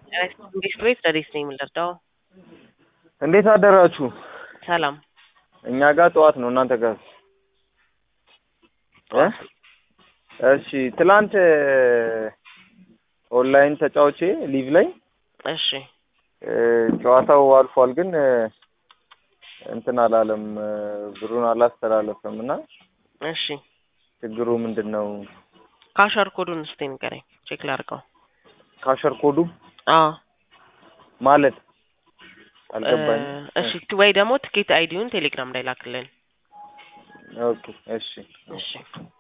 እንዴት ቤት ረዴት ነኝ የምንረዳው? እንዴት አደራችሁ? ሰላም እኛ ጋር ጠዋት ነው፣ እናንተ ጋር እ እሺ ትላንት ኦንላይን ተጫውቼ ሊቭ ላይ እሺ እ ጨዋታው አልፏል፣ ግን እንትን አላለም፣ ብሩን አላስተላለፈም እና እሺ ችግሩ ምንድን ነው? ካሸር ኮዱን እስቲ ንገረኝ፣ ቼክ ላድርገው። ካሸር ኮዱ አዎ ማለት እ አልገባኝም። እሺ ወይ ደግሞ ትኬት አይዲውን ቴሌግራም ላይ ላክልን። ኦኬ እሺ እሺ